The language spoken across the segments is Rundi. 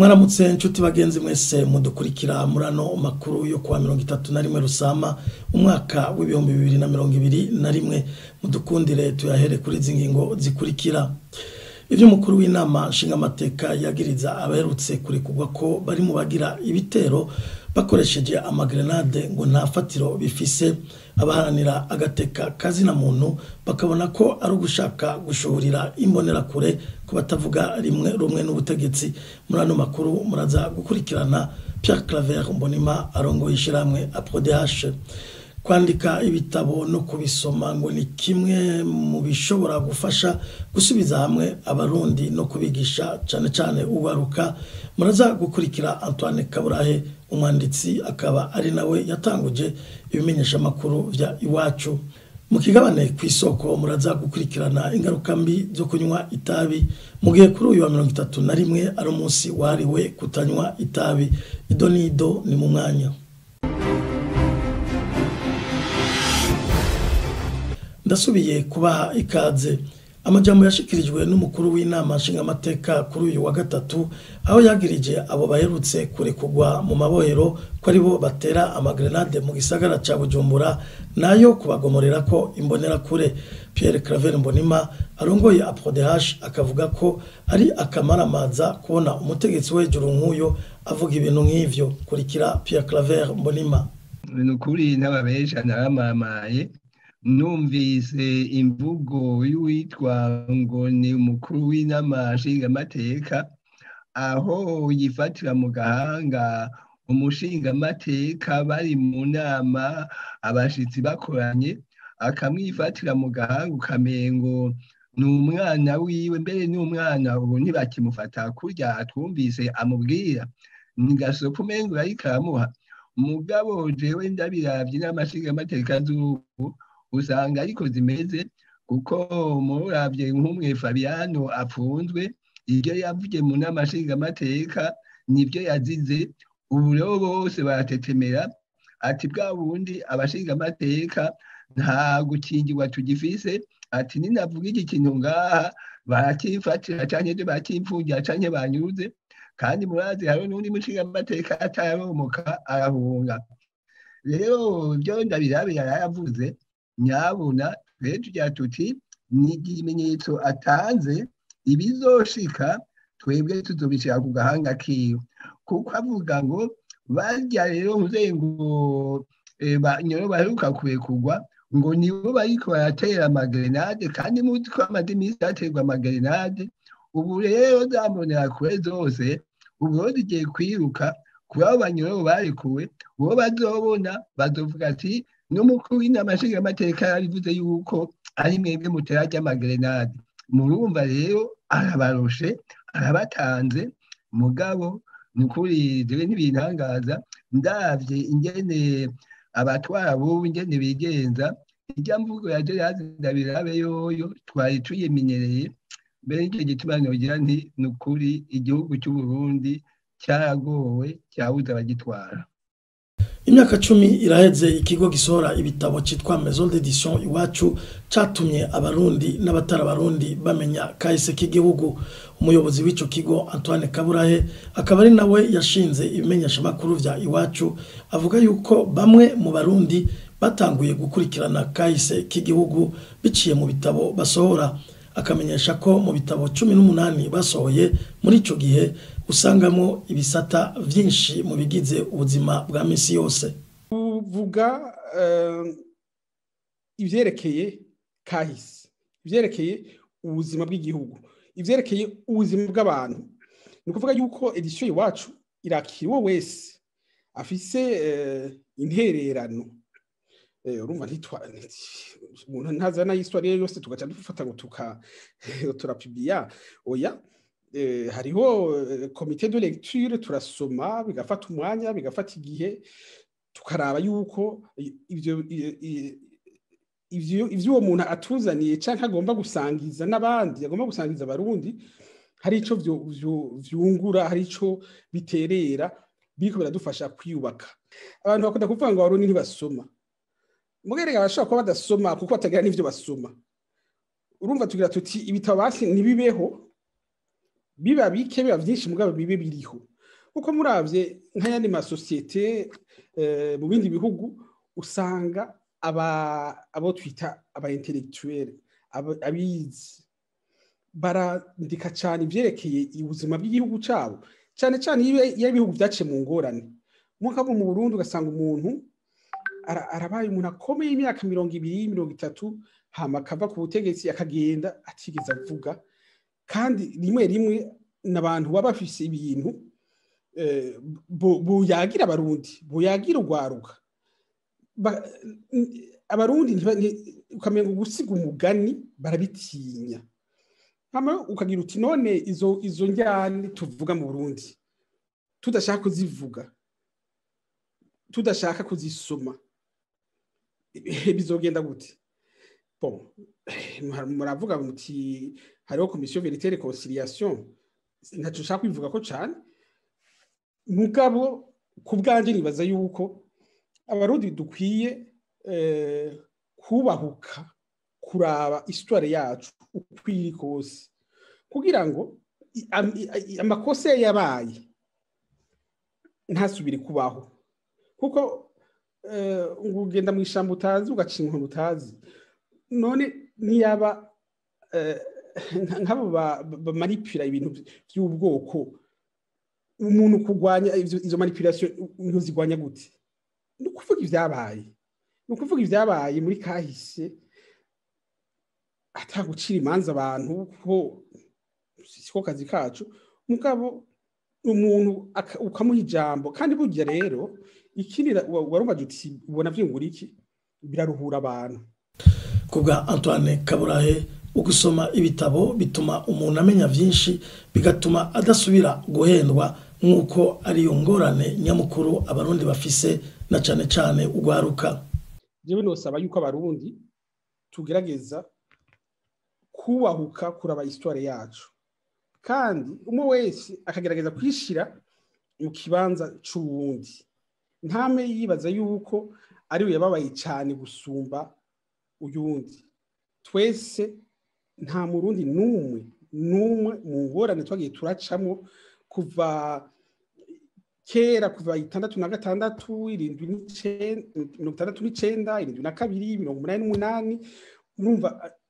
mwaramutse inshuti bagenzi mwese mudukurikira muri ano makuru yo kuwa mirongo itatu na rimwe rusama umwaka w'ibihumbi bibiri na mirongo ibiri na rimwe mudukundire tuyahere kuri izi ngingo zikurikira ivyo umukuru w'inama nshingamateka yagiriza abaherutse kurekurwa ko bari mu bagira ibitero bakoresheje amagrenade ngo nta fatiro bifise abaharanira agateka kazina muntu bakabona ko ari ugushaka gushuhurira imbonerakure ku batavuga rimwe rumwe n'ubutegetsi muri ano makuru muraza gukurikirana Pierre Claver Mbonima arongoye ishyirahamwe APRODH kwandika ibitabo no kubisoma ngo ni kimwe mu bishobora gufasha gusubiza hamwe abarundi no kubigisha cyane cyane ubaruka muraza gukurikira Antoine Kaburahe umwanditsi akaba ari nawe yatanguje ibimenyesha makuru vya iwacu mu kigabane ku isoko muraza gukurikirana ingaruka mbi zo kunywa itabi mu gihe kuri uyu wa mirongo itatu na rimwe ari umunsi wahariwe kutanywa itabi ido n'ido ni mu mwanya ndasubiye kubaha ikaze amajambo yashikirijwe n'umukuru w'inama nshingamateka kuri uyu wa gatatu aho yagirije abo baherutse kurekurwa mu mabohero ko aribo batera amagrenade mu gisagara ca bujumbura nayo kubagomorera ko imbonerakure pierre claver mbonima arongoye aprodh akavuga ko ari akamaramaza kubona umutegetsi w'hejuru nk'uyo avuga ibintu nk'ivyo kurikira pierre claver mbonima ni ukuri n'ababesha naramamaye numvise imvugo y'uwitwa ngo ni umukuru w'inama nshingamateka aho yifatira mu gahanga umushingamateka bari mu nama abashitsi bakoranye akamwifatira mu gahanga ukamengo ni umwana wiwe mbere n'umwana ubu ntibakimufata kurya twumvise amubwira ni gasopo umengo ariko aramuha mugabo jewe ndabiravye n'amashingamateka z'ubu usanga ariko zimeze kuko muravye nk'umwe Fabiano apfunzwe ibyo yavuye mu nama nshingamateka nibyo yazize ubu rero bose baratetemera ati bwa bundi abashingamateka nta gukingirwa tugifise ati ninavuga iki kintu ngaha barakifatira canke bakimfungira canke banyuze kandi murazi hariho n'undi mushingamateka atararomoka arahunga rero ibyo ndabirabe yarayavuze nyabuna rero tugira tuti ni ikimenyetso atanze ibizoshika twebwe tuzobishira ku gahanga kiwe kuko avuga ngo barya rero muzehe ngo nyoro baheruka kurekurwa ngo nibo bariko baratera amagrenade kandi muzi ko amaze iminsi haterwa amagrenade ubu rero zambonera kure zose ubu rero zigiye kwiruka kuri abo banyoro barekuwe uwo bazobona bazovuga ati n'umukuru w'inama nshingamateka yarabivuze yuko ari mwebwe mutera ry'amagrenade murumva rero arabaroshe arabatanze mugabo ni ukuri jewe ntibintangaza ndavye ingene abatwara bubu ingene bigenza irya mvugo ya Gerard Ndabirabe yoyo twari tuyimenyereye mbere y'icyo gituma nogira nti ni ukuri igihugu cy'u Burundi cyaragowe cyabuze abagitwara imyaka cumi iraheze ikigo gisohora ibitabo cyitwa maison d'édition iwacu catumye abarundi n'abatari abarundi bamenya kahise k'igihugu umuyobozi w'ico kigo antoine kaburahe akaba ari nawe yashinze ibimenyeshamakuru vya iwacu avuga yuko bamwe mu barundi batanguye gukurikirana kahise k'igihugu biciye mu bitabo basohora akamenyesha ko mu bitabo cumi n'umunani basohoye muri ico gihe usangamo ibisata vyinshi mu bigize ubuzima bwa misi yose uvuga ivyerekeye kahise ivyerekeye ubuzima bw'igihugu ivyerekeye ubuzima bw'abantu ni ukuvuga yuko edisiyo iwacu irakira uwo wese afise intererano urumva umuntu ntazana y'isitwari yose tugaca dufata ngo turapibiya oya hariho komite de lecture turasoma bigafata umwanya bigafata igihe tukaraba yuko ivyo uwo muntu atuzaniye canke agomba gusangiza n'abandi agomba gusangiza abarundi hari ico vyungura hari ico biterera biriko biradufasha kwiyubaka abantu bakunda kuvuga ngo abarundi ntibasoma mugerega bashobora kuba badasoma kuko batagira n'ivyo basoma urumva tugira tuti ibitabo basi ntibibeho biba bike biba byinshi mugabo bibe biriho kuko murabye nk'ayandi masosiyete mu bindi bihugu usanga abo twita aba intellectuelle abizi barandika cyane ibyerekeye ubuzima bw'igihugu cyabo cyane cyane iyo ibihugu byaciye mu ngorane nk'uko mu Burundi ugasanga umuntu arabaye umuntu akomeye imyaka mirongo ibiri mirongo itatu hama akava ku butegetsi akagenda atigeze avuga kandi rimwe rimwe n'abantu baba bafise ibintu buyagira abarundi buyagira urwaruka abarundi ukamenya ngo gusiga umugani barabitinya ukagira uti none izo izo njyane tuvuga mu burundi tudashaka kuzivuga tudashaka kuzisoma bizogenda gute muravuga muti hariho komisiyo verite reconciliation ntacyo ushaka kwivuga ko cyane mugabo ku bwanjye nibaza yuko abarundi dukwiye kubahuka kuraba isitware yacu uko iri kose kugira ngo amakosa yabaye ntasubire kubaho kuko ugenda mu ishyamba utazi ugaca inkoni utazi none niyaba nk'abo bamaripira ibintu by'ubwoko umuntu kurwanya izo manipulation ntuzigwanya gute ni ukuvuga ibyabaye ni ukuvuga ibyabaye muri kahise atagucira imanza abantu kuko siko kazi kacu mugabo umuntu ukamuha ijambo kandi burya rero ikindi warumvaje uti ubona vyungura iki biraruhura abantu kubwa Antoine Kaburahe ugusoma ibitabo bituma umuntu amenya byinshi bigatuma adasubira guhendwa nk'uko ariyo ngorane nyamukuru abarundi bafise na cane cane ugwaruka jewe nosaba yuko abarundi tugerageza kubahuka kuraba histoire yacu kandi umwe wese akagerageza kwishira mu kibanza c'uwundi ntame yibaza yuko ariwe yababaye cyane gusumba uyundi twese nta murundi n'umwe n'umwe mu ngorane twagiye turacamo kuva kera kuva itandatu na gatandatu irindwi mirongo itandatu n'icenda irindwi na kabiri mirongo umunani n'umunani urumva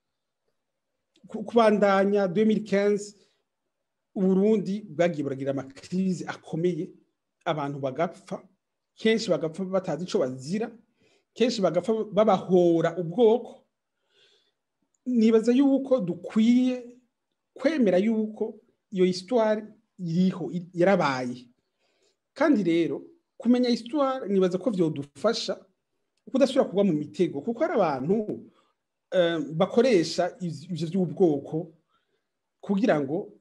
kubandanya 2015 uburundi bwagiye buragira amakrize akomeye abantu bagapfa kenshi bagapfa batazi ico bazira kenshi bagapfa babahora ubwoko nibaza yuko dukwiye kwemera yuko iyo histoire iriho yarabaye kandi rero kumenya histoire nibaza ko vyodufasha kudasubira kugwa mu mitego kuko hari abantu bakoresha ivyo vy'ubwoko kugira ngo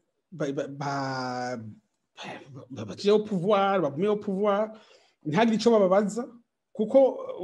bajireho pouvoir bagumeho pouvoir ntihagire ico bababaza kuko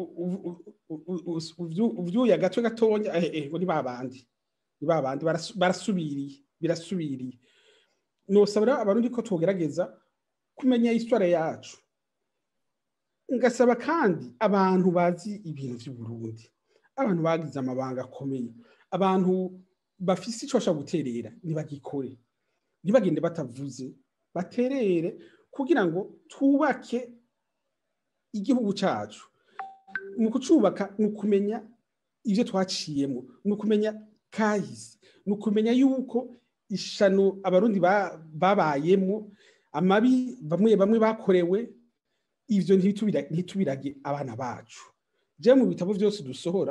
uvyuye agatwe gatonya ngo ni babandi ni babandi barasubiriye birasubiriye nosaba rero abarundi ko twogerageza kumenya histoire yacu ngasaba kandi abantu bazi ibintu vy'uburundi abantu bagize amabanga akomeye abantu bafise ico bashobora guterera ntibagikore ntibagende batavuze baterere kugira ngo twubake igihugu cyacu mu kucubaka ni ukumenya ibyo twaciyemo ni ukumenya kahise ni ukumenya yuko ishano abarundi babayemo amabi bamwe bamwe bakorewe ibyo ntitubirage abana bacu je mu bitabo byose dusohora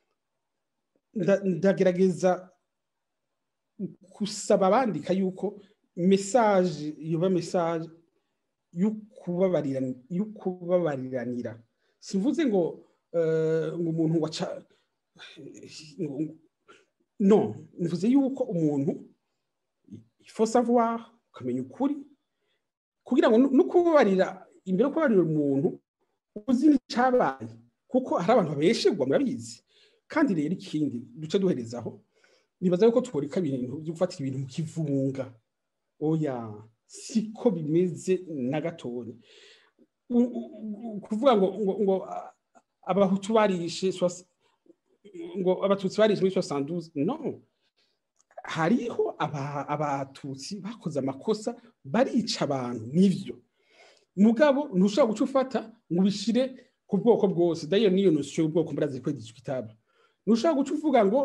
ndagerageza gusaba abandika yuko mesaje yoba mesaje y'ukubabariranira simvuze ngo ngo umuntu waca no mvuze yuko umuntu ifo savoir ukamenya ukuri kugira ngo no kubabarira imbere yo kubabarira umuntu uzi n'icyabaye kuko hari abantu babeshegwa murabizi kandi rero ikindi duce duherezaho nibaza yuko tworeka ibintu byo gufatira ibintu mu kivunga oya siko bimeze na gatoya kuvuga ngo ngo ngo abahutu barishe ngo abatutsi barishe muri soixante no hariho abatutsi bakoze amakosa barica abantu nivyo mugabo ntushobora guca ufata ngo ubishire ku bwoko bwose dayo niyo nosiyo y'ubwoko murazi ko igizwe kitaba ntushobora guca uvuga ngo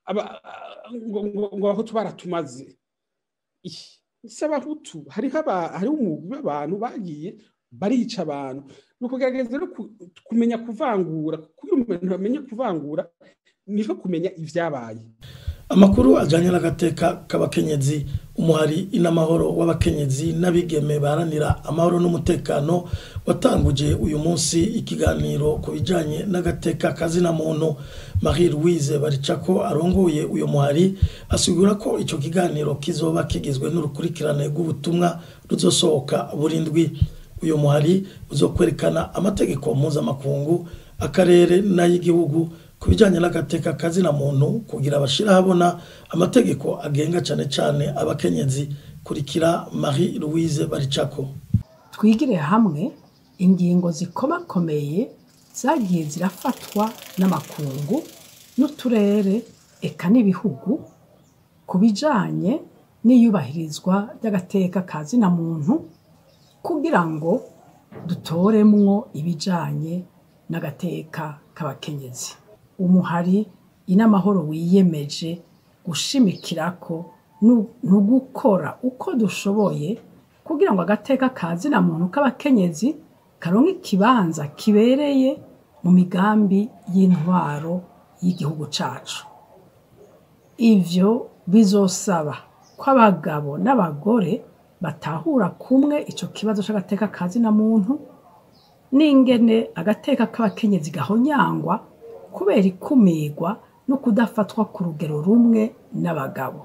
ngo abahutu baratumaze si abahutu hariho hariho umugwi w'abantu bagiye barica abantu ni ukugerageza rero kumenya kuvangura kugira umuntu bamenye kuvangura niko kumenya ibyabaye amakuru ajyanye n'agateka k'abakenyezi umuhari inamahoro w'abakenyezi n'abigeme baharanira amahoro n'umutekano watanguje uyu munsi ikiganiro ku bijyanye n'agateka kazina muntu marie louise baricako arongoye uyu muhari asigura ko icyo kiganiro kizoba kigizwe n'urukurikirane rw'ubutumwa ruzosohoka burindwi uyu muhari uzokwerekana amategeko mpuzamakungu akarere n'ay'igihugu ku bijyanye n'agateka kazina muntu kugira bashyire ahabona amategeko agenga cyane cyane abakenyezi kurikira marie louise baricako twigire hamwe ingingo zikomakomeye zagiye zirafatwa n'amakungu n'uturere eka n'ibihugu ku bijyanye n'iyubahirizwa ry'agateka kazina muntu kugira ngo dutoremwo ibijyanye n'agateka k'abakenyezi umuhari inamahoro wiyemeje gushimikira ko ni ugukora uko dushoboye kugira ngo agateka kazina muntu k'abakenyezi karonke ikibanza kibereye mu migambi y'intwaro y'igihugu cyacu ibyo bizosaba ko abagabo n'abagore batahura kumwe icyo kibazo cy'agateka kazina muntu n'ingene agateka k'abakenyezi gahonyangwa kubera ikumirwa no kudafatwa ku rugero rumwe n'abagabo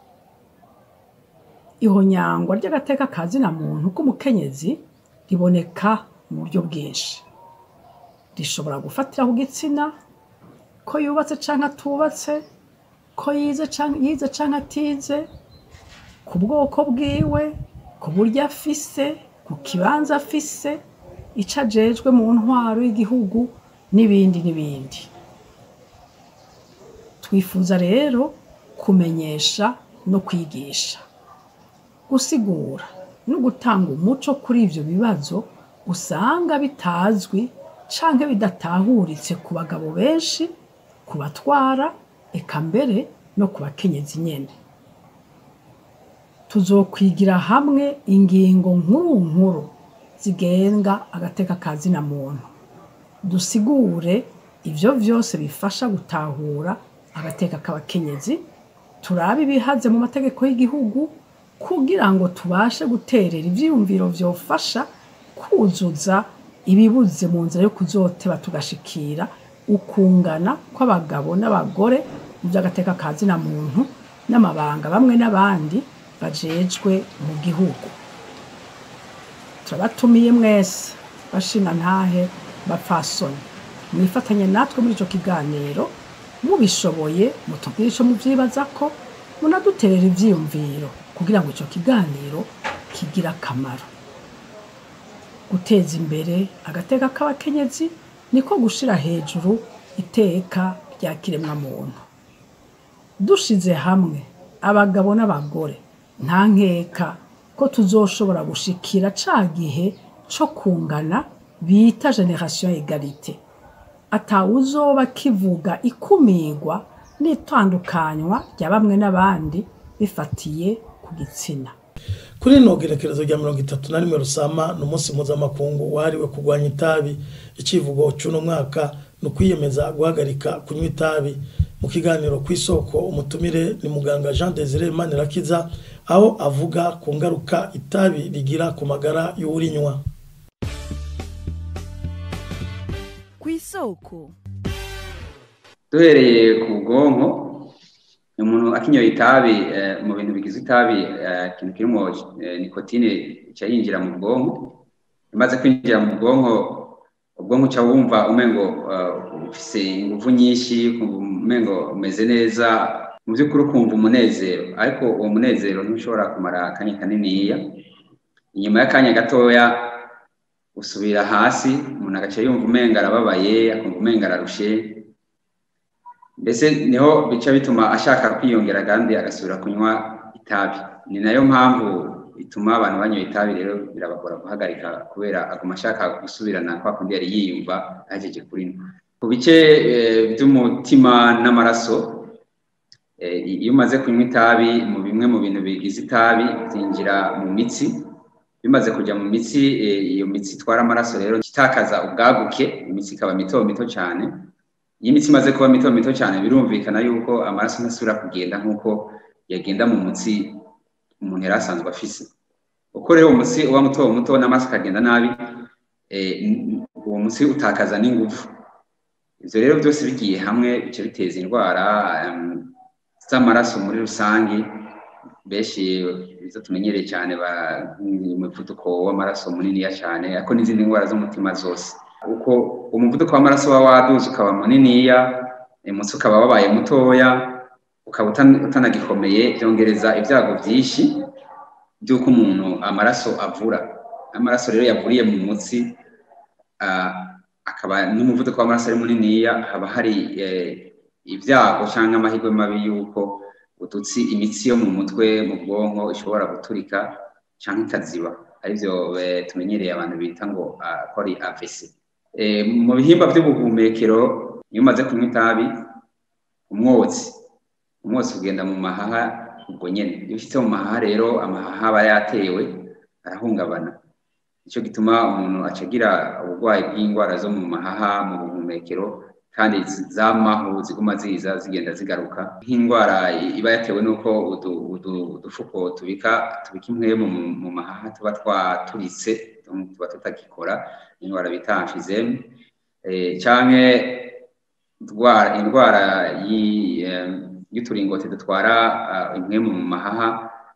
ihonyangwa ry'agateka kazina muntu k'umukenyezi riboneka mu buryo bwinshi rishobora gufatira ku gitsina ko yubatse cyangwa atubatse ko yize cyangwa atize ku bwoko bwiwe ku buryo afise ku kibanza afise icyo ajejwe mu ntwaro y'igihugu n'ibindi n'ibindi twifuza rero kumenyesha no kwigisha gusigura no gutanga umuco kuri ibyo bibazo usanga bitazwi cyangwa bidatahuritse ku bagabo benshi ku batwara eka mbere no ku bakenyezi nyine tuzokwigira hamwe ingingo nkuru nkuru zigenga agateka kazina muntu dusigure ibyo byose bifasha gutahura agateka k'abakenyezi turabe ibihaze mu mategeko y'igihugu kugira ngo tubashe guterera ibyiyumviro byofasha kuzuza ibibuze mu nzira yo kuzoteba tugashikira ukungana kw'abagabo n'abagore mu by'agateka kazina muntu n'amabanga bamwe n'abandi bajejwe mu gihugu turabatumiye mwese bashina ntahe bapfasoni mwifatanye natwe muri icyo kiganiro mubishoboye mutubwire icyo mubyibaza ko munaduterera ibyiyumviro kugira ngo icyo kiganiro kigire akamaro guteza imbere agateka k'abakenyezi niko gushyira hejuru iteka rya kiremwamuntu dushize hamwe abagabo n'abagore nta nkeka ko tuzoshobora gushikira ca gihe co kungana bita generation egalite atawuzoba kivuga ikumirwa n'itandukanywa rya bamwe n'abandi bifatiye ku gitsina kuri rino gerekerezo rya mirongo itatu na rimwe rusama ni umunsi mpuzamakungu wahariwe kurwanya itabi icivugo cy'uno mwaka ni ukwiyemeza guhagarika kunywa itabi mu kiganiro ku isoko umutumire ni muganga jean desire manirakiza aho avuga ku ngaruka itabi rigira ku magara y'urinywa ku isoko duhereye ku bwonko umuntu akinyoye itabi mu bintu bigize itabi ikintu kirimo nikotine ica yinjira mu bwonko imaze kwinjira mu bwonko ubwonko uca wumva umengo ufise ingufu nyinshi umengo umeze neza mu by'ukuri ukumva umunezero ariko uwo munezero ntushobora kumara akanya kaniniya inyuma y'akanya gatoya usubira hasi umuntu agaca yumva umenga arababaye akumva umenga ararushe mbese niho bica bituma ashaka kwiyongera kandi agasubira kunywa itabi ni nayo mpamvu bituma abantu banyoye itabi rero birabagora guhagarika kubera aguma ashaka gusubirana kwa kundi yari yiyumva ahejeje kurinywa ku bice by'umutima n'amaraso iyo umaze kunywa itabi mu bimwe mu bintu bigize itabi byinjira mu mitsi bimaze kujya mu mitsi iyo mitsi itwara amaraso rero itakaza ubwaguke imitsi ikaba mito mito cyane iyo imitsi imaze kuba mito mito cyane birumvikana yuko amaraso ntasubira kugenda nk'uko yagenda mu mutsi umuntu yari asanzwe afise uko rero umutsi uba muto muto n'amaraso akagenda nabi uwo mutsi utakaza n'ingufu ibyo rero byose bigiye hamwe bice biteza indwara z'amaraso muri rusange benshi izo tumenyereye cyane umuvuduko w'amaraso muniniya cyane ariko n'izindi ndwara z'umutima zose uko umuvuduko w'amaraso uba waduze ukaba muniniya umutsi ukaba wabaye mutoya ukaba utanagikomeye byongereza ibyago byinshi by'uko umuntu amaraso avura amaraso rero yavuriye mu mutsi akaba n'umuvuduko w'amaraso ari muniniya haba hari ibyago cyangwa amahirwe mabi y'uko udutsi imitsi yo mu mutwe mu bwonko ishobora guturika cyangwa ikaziba aribyo tumenyereye abantu bita ngo ko ari AVC mu bihimba by'ubuhumekero iyo umaze kunywa itabi umwotsi umwotsi ugenda mu mahaha ubwo nyine iyo ushyitse mu mahaha rero amahaha aba yatewe arahungabana nicyo gituma umuntu acagira uburwayi bw'indwara zo mu mahaha mu buhumekero kandi zamaho ziguma ziza zigenda zigaruka nk'indwara iba yatewe n'uko udufuko tubika tubika impwemu mu mahaha tuba twaturitse tuba tutagikora indwara bita amfizeme cyangwa indwara y'uturingoti dutwara impwemu mu mahaha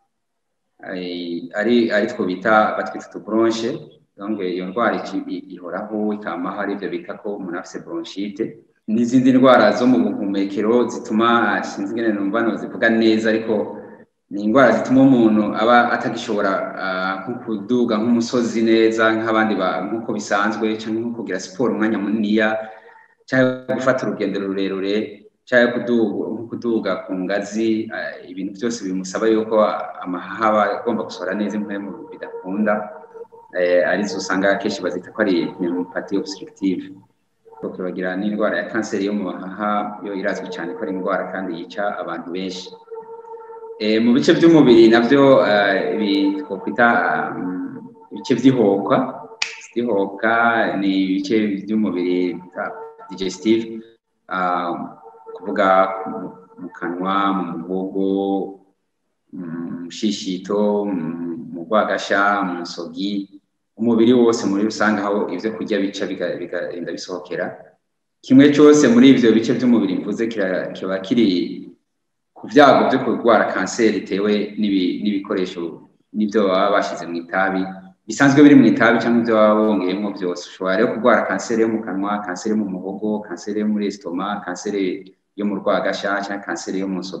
ari ari two bita batwita utuburonje iyo ndwara ihoraho ikamaho ari byo bita ko umuntu afite bronchite n'izindi ndwara zo mu buhumekero zituma sinzi ingene numva zivuga neza ariko ni indwara zituma umuntu aba atagishobora nko kuduga nk'umusozi neza nk'abandi nk'uko bisanzwe cyangwa nko kugira siporo umwanya muniniya cyangwa gufata urugendo rurerure cyangwa kuduga ku ngazi ibintu byose bimusaba yuko amahaha aba agomba gusohora neza impamvu bidakunda arizo usanga akenshi bazita ko ari pneumopathie obstructive bagira n'indwara ya kanseri yo mu mahaha yo irazwi cyane ko ari indwara kandi yica abantu benshi mu bice by'umubiri nabyo twakwita ibice by'ihokwa by'ihokwa ni ibice by'umubiri digestive kuvuga mu kanwa mu muhogo mu shishito mu rwagasha mu nsogi umubiri wose muri rusange aho ibyo kurya bica bigenda bisohokera kimwe cyose muri ibyo bice by'umubiri mvuze kiba kiri ku byago byo kurwara kanseri bitewe n'ibikoresho n'ibyo baba bashyize mu itabi bisanzwe biri mu itabi cyangwa ibyo baba bongeyemo byose ushobora rero kurwara kanseri yo mu kanwa kanseri yo mu muhogo kanseri yo muri esitoma kanseri yo mu rwagasha cyangwa kanseri yo mu nsogi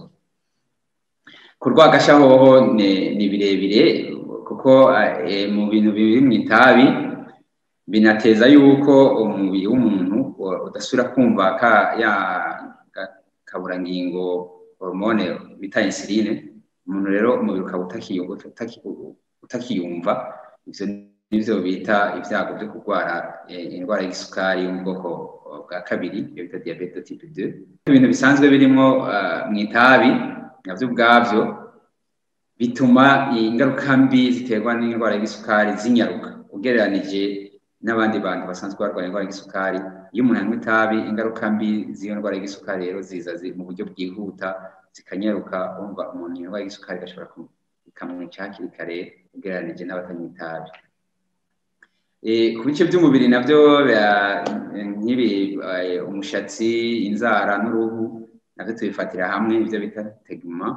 ku rwagasha hoho ni birebire kuko mu bintu biri mu itabi binateza yuko umubiri w'umuntu udasubira kumva ya kaburangingo hormone bita insuline umuntu rero umubiri ukaba utakiyumva ibyo nibyo bita ibyago byo kurwara indwara y'isukari yo mu bwoko bwa kabiri iyo bita diyabete type 2 ibintu bisanzwe birimo mu itabi nabyo ubwabyo bituma ingaruka mbi ziterwa n'indwara y'isukari zinyaruka ugereranije n'abandi bantu basanzwe barwaye indwara y'isukari iyo umuntu anywa itabi ingaruka mbi z'iyo ndwara y'isukari rero ziza mu buryo bwihuta zikanyaruka wumva umuntu indwara y'isukari igashobora ikamwica hakiri kare ugereranije n'abatanywa itabi ku bice by'umubiri nabyo nk'ibi umushatsi inzara n'uruhu nabyo tubifatira hamwe ibyo bita teguma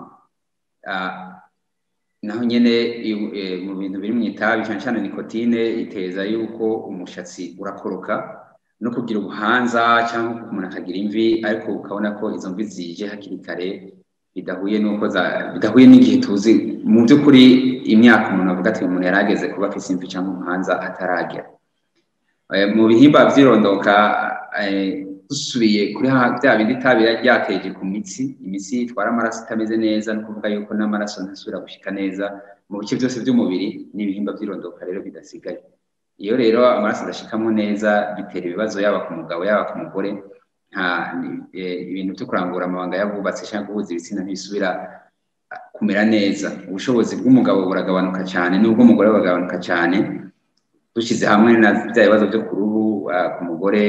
naho nyine mu bintu biri mu itabi cyane cyane nikotine iteza yuko umushatsi urakoroka no kugira ubuhanza cyangwa umuntu akagira imvi ariko ukabona ko izo mvi zije hakiri kare bidahuye n'uko bidahuye n'igihe tuzi mu by'ukuri imyaka umuntu avuga ati umuntu yari ageze kuba afite imvi cyangwa umuhanza ataragera mu bihimba by'irondoka dusubiye kuri bya bindi itabi ryateje ku mitsi imitsi itwara amaraso itameze neza no kuvuga yuko n'amaraso ntasubira gushyika neza mu bice byose by'umubiri n'ibihimba by'irondoka rero bidasigaye iyo rero amaraso adashikamo neza bitera ibibazo yaba ku mugabo yaba ku mugore nta ibintu byo kurangura amabanga y'abubatsi cyangwa guhuza ibitsina ntibisubira kumera neza ubushobozi bw'umugabo buragabanuka cyane n'ubw'umugore buragabanuka cyane dushyize hamwe na bya bibazo byo ku ruhu ku mugore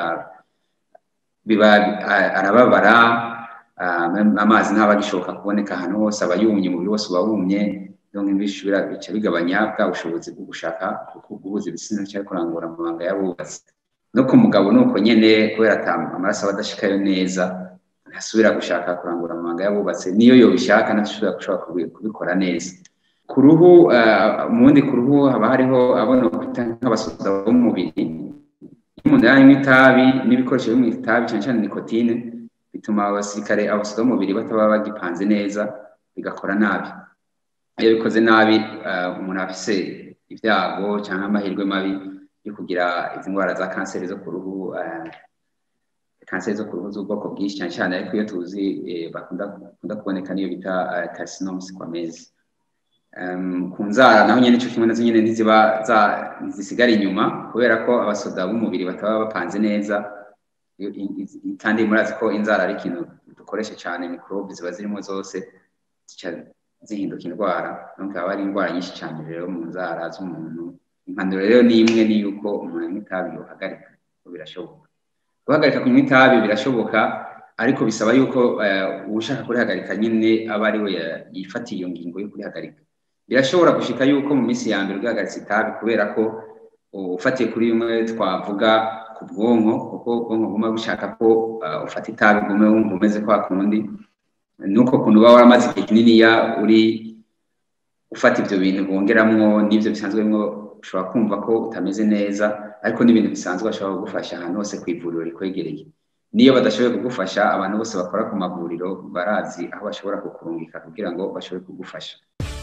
biba arababara amazi ntaba agishoboka kuboneka ahantu hose aba yumye umubiri wose uba wumye bishobora bica bigabanya bwa bushobozi bwo gushaka guhuza ibitsina cyangwa kurangura amabanga y'abubatsi no ku mugabo ni uko nyine kubera amaraso aba adashikayo neza ntasubira gushaka kurangura amabanga y'abubatsi niyo yobishaka ntashobora gushobora kubikora neza ku ruhu mu wundi ku ruhu haba hariho abona nk'abasoda b'umubiri iyo umuntu yanywa itabi n'ibikoresho byo mu itabi cyane cyane nikotine bituma abasirikare abasoda b'umubiri bataba bagipanze neza bigakora nabi iyo bikoze nabi umuntu afise ibyago cyangwa amahirwe mabi yo kugira izi ndwara za kanseri zo ku ruhu kanseri zo ku ruhu z'ubwoko bwinshi cyane cyane ariko iyo tuzi bakunda kuboneka niyo bita carcinoma squameze ku nzara naho nyine icyo kimwe nazo nyine ntiziba zisigara inyuma kubera ko abasoda b'umubiri bataba bapanze neza kandi murazi ko inzara ari ikintu dukoresha cyane mikorobe ziba zirimo zose zihinduka indwara nubwo haba hari indwara nyinshi cyane rero mu nzara z'umuntu impanuro rero ni imwe ni yuko umuntu anywa itabi yohagarika birashoboka guhagarika kunywa itabi birashoboka ariko bisaba yuko ushaka kurihagarika nyine aba ari we yifatiye iyo ngingo yo kurihagarika birashobora gushika yuko mu minsi ya mbere ugahagaritse itabi kubera ko ufatiye kuri bimwe twavuga ku bwonko kuko ubwonko buguma bushaka ko ufata itabi bwume wumva umeze kwa kundi nuko kuntu uba waramaze igihe kininiya uri ufata ibyo bintu bongeramwo n'ibyo bisanzwe mwo ushobora kumva ko utameze neza ariko n'ibintu bisanzwe bashobora kugufasha ahantu hose ku ivuriro rikwegereye niyo badashoboye kugufasha abantu bose bakora ku mavuriro barazi aho bashobora kukurungika kugira ngo bashobore kugufasha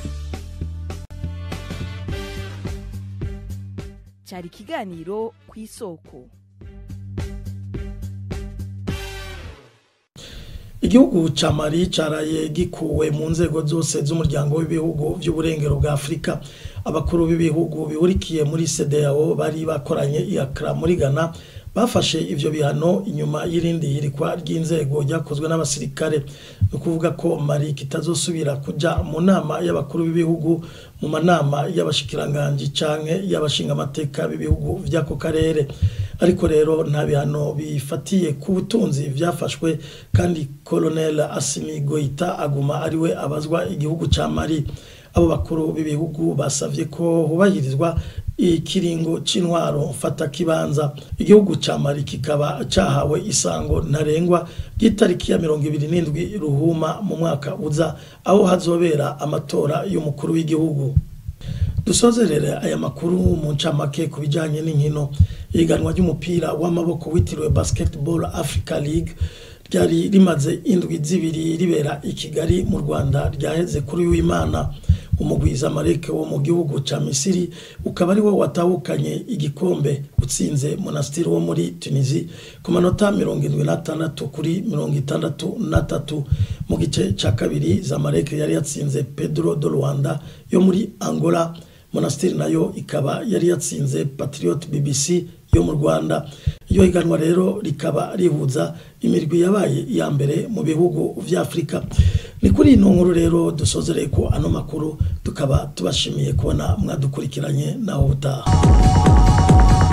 cyari ikiganiro ku isoko igihugu ca mali caraye gikuwe mu nzego zose z'umuryango w'ibihugu vy'uburengero bwa afurika abakuru b'ibihugu bihurikiye muri cdao bari bakoranye iakra muri ghana bafashe ivyo bihano inyuma y'irindi hirikwa ry'inzego ryakozwe n'abasirikare ni ukuvuga ko mali kitazosubira kuja mu nama y'abakuru b'ibihugu mu manama y'abashikiranganji canke y'abashingamateka b'ibihugu vy'ako karere ariko rero nta bihano bifatiye ku butunzi vyafashwe kandi colonel asimi goita aguma ariwe abazwa igihugu ca mali abo bakuru b'ibihugu basavye ko hubahirizwa ikiringo c'intwaro mfata kibanza igihugu ca mali kikaba cahawe isango ntarengwa ry'itariki ya mirongo ibiri n'indwi ruhuma mu mwaka uza aho hazobera amatora y'umukuru w'igihugu dusozerere aya makuru mu ncamake ku bijanye n'inkino ihiganwa ry'umupira w'amaboko witiriwe basketball africa league ryari rimaze indwi zibiri ribera i kigali mu rwanda ryaheze kuri w'imana umugwiza mareke wo mu gihugu ca misiri ukaba ari wo watahukanye igikombe utsinze monastiri wo muri tunisi ku manota mirongo indwi n'atandatu kuri mirongo itandatu n'atatu mu gice ca kabiri zamareke yari yatsinze pedro do rwanda yo muri angola monastiri nayo ikaba yari yatsinze patriot bbc yo mu rwanda iyo higanwa rero rikaba rihuza imirwi yabaye iya mbere mu bihugu vya afurika ni kuri ino nkuru rero dusozereye ko ano makuru tukaba tubashimiye kubona mwadukurikiranye naho utaha